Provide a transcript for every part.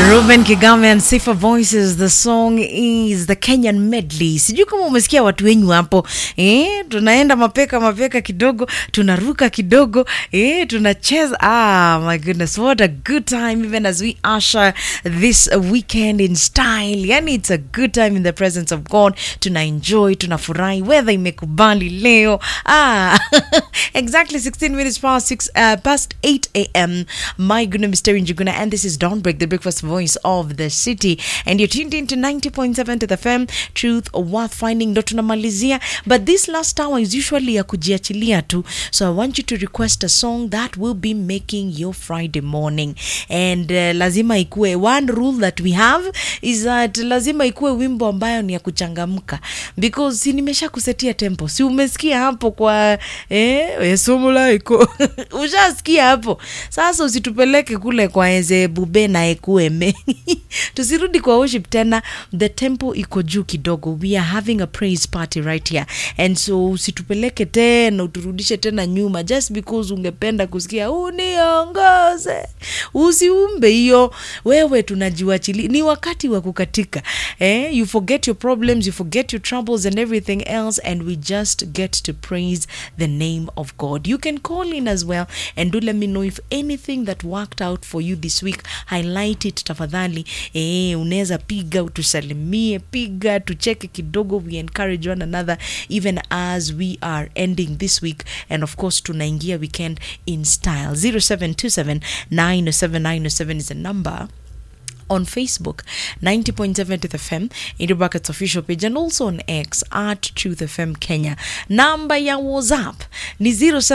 Ruben Kigame and Sifa Voices. The song is the Kenyan medley. Sijui kama umesikia watu wenyu hapo eh, tunaenda mapeka mapeka kidogo, tunaruka kidogo eh, tunacheza. Ah, my goodness, what a good time even as we usher this weekend in style. Yani it's a good time in the presence of God. Tuna enjoy, tunafurahi, weather imekubali leo. Ah, exactly 16 minutes past 6 uh, past 8 a.m. My goodness, Mr. Njuguna, and this is Dawn Break, the breakfast voice of the city. And you're tuned into 90.7 to the FM, truth worth finding. Ndo tunamalizia, but this last hour is usually ya kujiachilia tu. So I want you to request a song that will be making your Friday morning. And uh, lazima ikue, one rule that we have is that lazima ikue wimbo ambayo ni ya kuchangamka because si nimesha kusetia tempo, si umesikia hapo kwa eh, esomula iko ushasikia hapo. Sasa usitupeleke kule kwa eze bube na ekueme tusirudi kwa worship tena, the tempo iko juu kidogo. We are having a praise party right here, and so usitupeleke tena uturudishe tena nyuma just because ungependa kusikia uniongoze. Usiumbe hiyo wewe, tunajiwachili ni wakati wa kukatika eh? You forget your problems, you forget your troubles and everything else, and we just get to praise the name of God. You can call in as well and do let me know if anything that worked out for you this week. Highlight it tafadhali. Eh, unaweza piga utusalimie, piga tucheke kidogo. We encourage one another even as we are ending this week, and of course tunaingia weekend in style. 0727 907 is the number on Facebook, 90.7 Truth FM, Indie Buckets official page, and also on X at Truth FM Kenya. Namba ya WhatsApp ni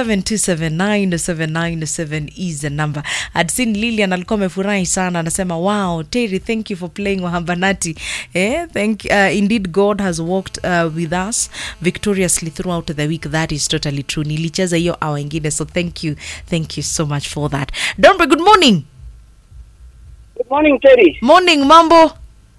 07279797 is the number. I'd seen Lilian alikuwa amefurahi sana, anasema wow, Terry, thank you for playing Wahambanati. Eh, thank uh, indeed God has walked uh, with us victoriously throughout the week. That is totally true. Nilicheza hiyo hour ingine, so thank you, thank you so much for that. Dombe, good morning. Good morning Terry. Morning, mambo.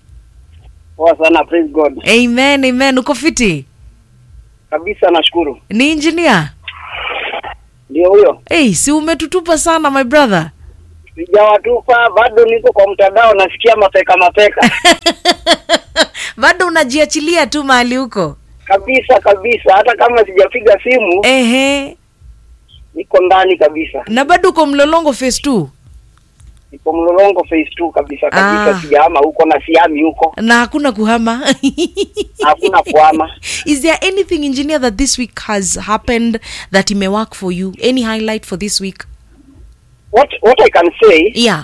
Poa sana, praise God. Amen, amen. Uko fiti? Kabisa nashukuru. Ni engineer? Ndio huyo. Hey, si umetutupa sana my brother. Sijawatupa bado niko kwa mtandao nasikia mapeka mapeka. Bado unajiachilia tu mahali huko. kabisa kabisa hata kama sijapiga simu Ehe. niko ndani kabisa. Na bado uko mlolongo phase 2 Niko mlolongo phase 2 kabisa kabisa Ah. sijahama huko na siami huko. na hakuna kuhama. Hakuna kuhama. Is there anything engineer that this week has happened that may work for you? Any highlight for this week? What what I can say Yeah.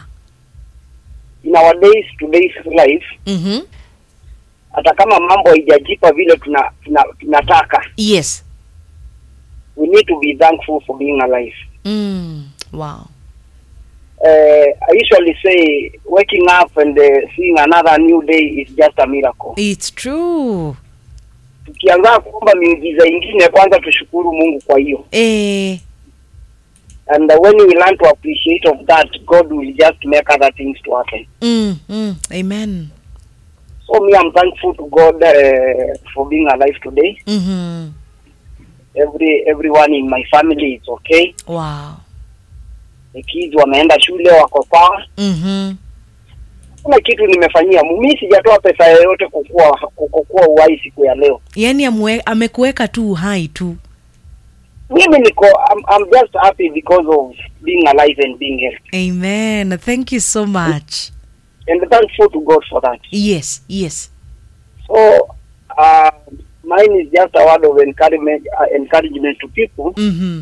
in our days today's life Mhm. hata kama mambo haijajipa vile tuna, tuna, tunataka Yes. we need to be thankful for being alive. Mm. Wow. uh, I usually say waking up and uh, seeing another new day is just a miracle. It's true. Tukianza kuomba miujiza ingine, kwanza tushukuru Mungu kwa hiyo, Eh. and uh, when we learn to appreciate of that, God will just make other things to happen. Mm, mm. Amen. So me, I'm thankful to God uh, for being alive today. Mhm. Every everyone in my family is okay. Wow. The kids wameenda shule, wako sawa. Mhm. Kuna kitu nimefanyia mimi, sijatoa pesa yoyote kukua kukua uhai siku ya leo. Yaani amwe- amekuweka tu uhai tu. mimi niko I'm, I'm just happy because of being alive and being healthy Amen. Thank you so much. and thankful to God for that. Yes, yes. So uh, mine is just a word of encouragement, uh, encouragement to people Mhm.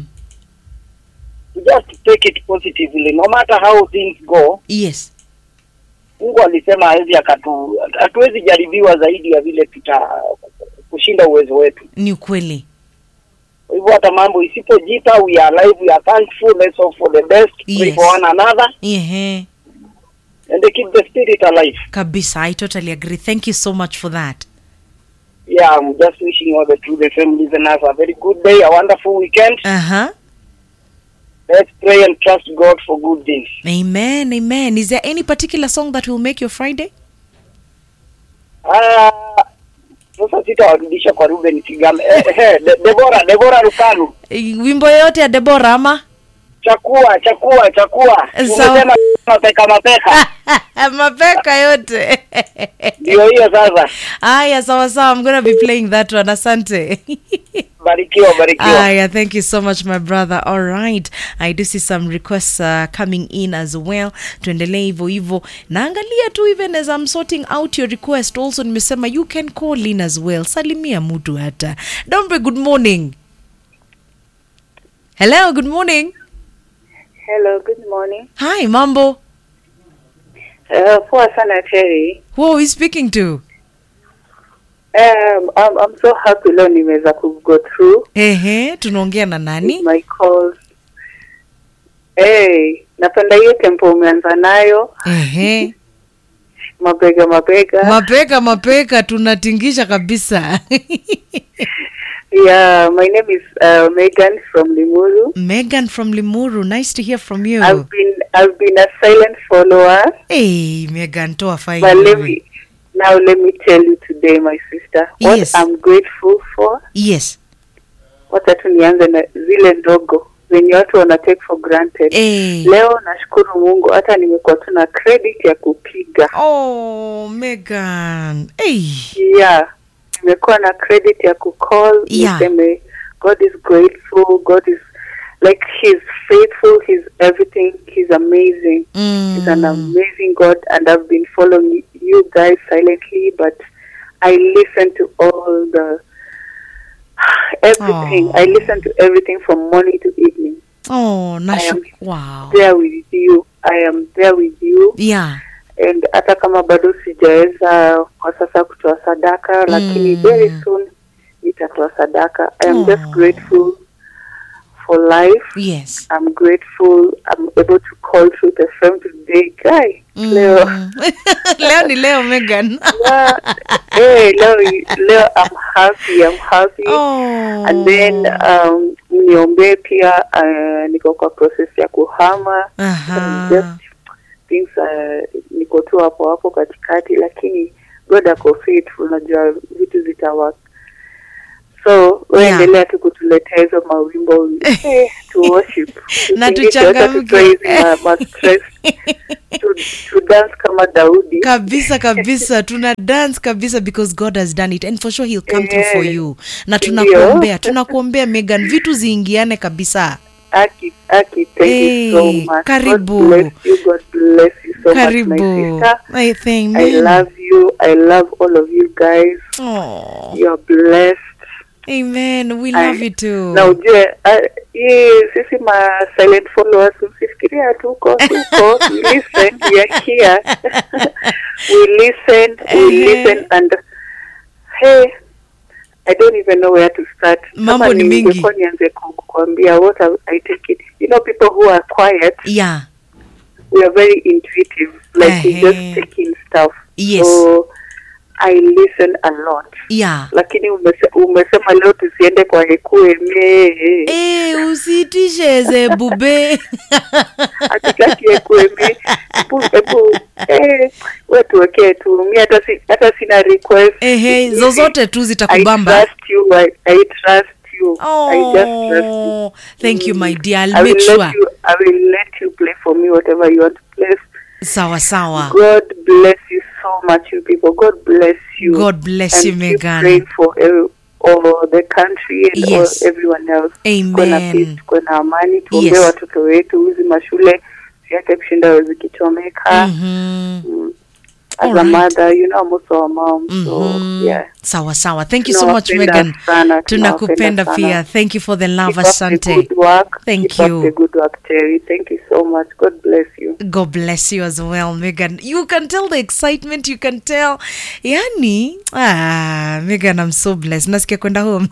to just take it positively, no matter how things go. Yes. Mungu alisema hawezi akatu, hatuwezi jaribiwa zaidi ya vile tuta kushinda uwezo wetu. Ni ukweli. Kwa hivyo hata mambo isipojipa, we are alive, we are thankful, let's hope for the best, pray Yes. for one another Ehe. and keep the spirit alive. Kabisa. I totally agree. Thank you so much for that. Yeah, I'm just wishing all the True the FM listeners a very good day, a wonderful weekend. Uh-huh. Let's pray and trust God for good things. Amen. Amen. Is there any particular song that will make your Friday? Ah, sasa sitawarudisha kwa Ruben Kigame. Eh, eh, De- Debora, Debora Rukanu. Eh, Wimbo yoyote ya Deborah ama? chakua chakua chakua Sawa. umesema mapeka mapeka mapeka yote ndio hiyo sasa haya sawa sawa i'm gonna be playing that one asante barikiwa barikiwa Aya, thank you so much, my brother. All right, I do see some requests uh, coming in as well. Tuendelee hivyo hivyo, naangalia tu even as I'm sorting out your request. Also nimesema you can call in as well. Salimia mtu hata. Dombe, good morning. Hello, good morning. Hello, good morning. Hi, mambo. Uh, poa sana Terry. Who are we speaking to? Um, I'm, I'm so happy leo nimeweza ku go through Ehe, tunaongea na nani? my calls. Hey, napenda hiyo tempo umeanza nayo, Ehe. mabega mabega. Mapeka mapeka tunatingisha kabisa. yeah, my name is uh, Megan from Limuru. Megan from Limuru, nice to hear from you. I've been I've been a silent follower, Hey, Megan, toa fine. but let wewe. me now let me tell you today, my sister, what Yes. I'm grateful for. Yes. Wacha tu nianze na zile ndogo zenye watu wana take for granted. Hey. Leo nashukuru Mungu hata nimekuwa tu na credit ya kupiga. Oh, Megan. Hey. Yeah. Nimekuwa na credit ya kucall Yeah. niseme God is grateful, God is like he's faithful, he's everything, he's amazing. He's an Mm. amazing God and I've been following you guys silently but I listen to all the everything. Aw. I listen to everything from morning to evening. Oh, nashu. am Wow. There with you. I am there with you. Yeah. and hata kama bado sijaweza kwa sasa kutoa sadaka lakini Mm. very soon nitatoa sadaka i am just Aw. grateful for life Yes. i'm grateful i'm able to call through the film today guy leo Mm. leo ni leo Megan. yeah, hey, leo leo i'm happy i'm happy Oh. and then um niombee pia uh, niko kwa process ya kuhama Aha. just things uh, niko tu hapo hapo katikati lakini god ako faithful unajua vitu zitawak so we Yeah. endelea tu kutuletea hizo mawimbo eh, to worship Na Tusingishe, wacha tuchangamke. tutoe hizi ma- ma stress to, to dance kama daudi kabisa kabisa tuna dance kabisa because god has done it and for sure he'll come through for Eh, you na ndio. tunakuombea tunakuombea megan vitu ziingiane kabisa aki aki thank you so Eh, much karibu. god bless you god bless you so much karibu my sister I thank i love you i love all of you guys oh, you're blessed amen we I- love you too na ujue ah, hii sisi ma silent followers usifikiria tuko tuko we listen we are here we listen we Ehe. listen and hey I don't even know where to start. Mambo Kama ni mingi. ningekuwa nianze ku- kukwambia what I, I take it. You know people who are quiet, yeah we are very intuitive. Like we Ehe. just take in stuff. Yes. So I listen a lot. yeah Lakini umese, umesema leo tusiende kwa Ekueme. Eh, usitishe ze bube hatutaki ekueme hebu hebu eh, we tuwekee tu mi hata si, hata sina request ehe zozote tu I zitakubamba trust you I, I trust you I just trust you oh thank you my dear I i'll will make sure let you I will let you play for me whatever you want to play sawa sawa God bless you so much you people God bless you God bless and you, keep Megan. praying for every, all the country and Yes. all, everyone else Tukuwe na Amen. peace tukuwe na amani tuombee Yes. watoto wetu hizi mashule siake kushinda zikichomeka Mhm. Mm. As All a right. mother, you know, I'm also a mom. So, Mhm. yeah. sawa sawa thank you so much Tunawapenda megan sana, tunakupenda tunawapenda pia sana. thank you for the love Keep up the asante good work. Thank Keep you. Up the good work, Terry. Thank you so much. God bless you. God bless you as well, Megan. You can tell the excitement, you can tell. Yani, ah, Megan, I'm so blessed. Nasikia kwenda home.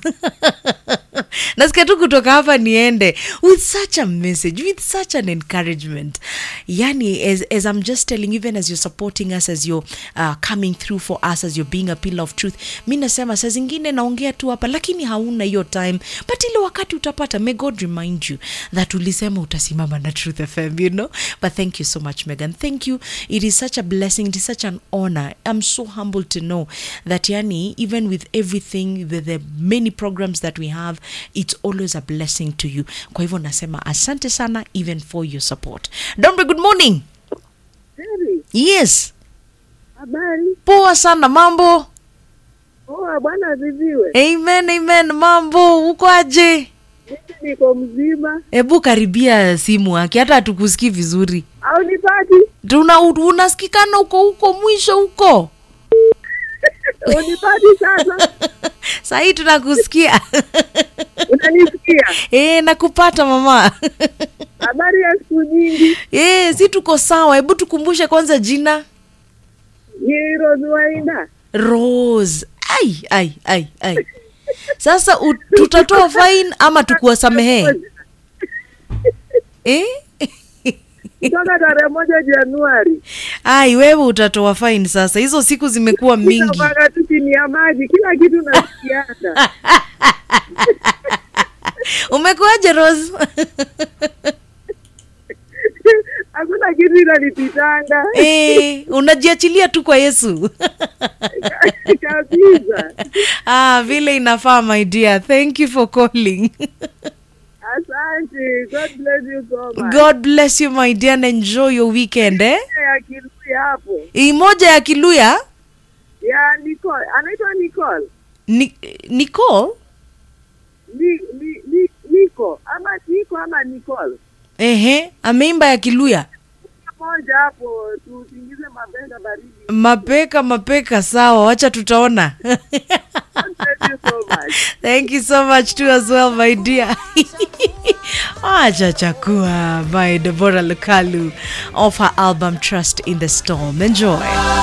Nasikia tu kutoka hapa niende with such a message, with such an encouragement. Yani, as, as I'm just telling, even as you're supporting us, as you're uh, coming through for us, as you're being a pillar of truth, mi nasema saa zingine naongea tu hapa, lakini hauna hiyo time, but ile wakati utapata, may God remind you that ulisema utasimama na Truth FM, you know. But thank you so much, Megan. Thank you. It is such a blessing. It is such an honor. I'm so humbled to know that, yani, even with everything, the, the many programs that we have, it's always a blessing to you kwa hivyo nasema asante sana even for your support dombe good morning Heri, yes habari? poa sana mambo Poa, Bwana asifiwe. amen amen mambo uko aje Mimi niko mzima. hebu karibia simu yake hata hatukusikii vizuri Au nipati? tuna unasikikana huko huko mwisho huko Unipati sasa? sahii tunakusikia Unanisikia? e, nakupata mama Habari ya siku nyingi. e, si tuko sawa hebu tukumbushe kwanza jina Ni Rose Wainda. rose ai ai ai ai sasa u, tutatoa fine ama tukuwasamehee eh? Kutoka tarehe moja Januari. ai wewe utatoa fine sasa hizo siku zimekuwa mingi Mpaka tu chini ya maji, kila kitu nasikiana. umekuaje rose Hakuna kitu inanipitanga e, unajiachilia tu kwa yesu kabisa. ah, vile inafaa my dear thank you for calling Asante. God bless you so much. god bless you my dear and enjoy your weekend eh? ya Kiluya hapo Hii moja ya kiluya ya Nicole, anaitwa Nicole ni, nicole ni, ni, ni, Niko ama Niko ama Nicole ehe ameimba ya kiluya moja hapo, tusingize mabega baridi. mapeka mapeka sawa wacha tutaona God bless you so much. thank you so much too as well my dear acha chakua by deborah lukalu of her album trust in the storm enjoy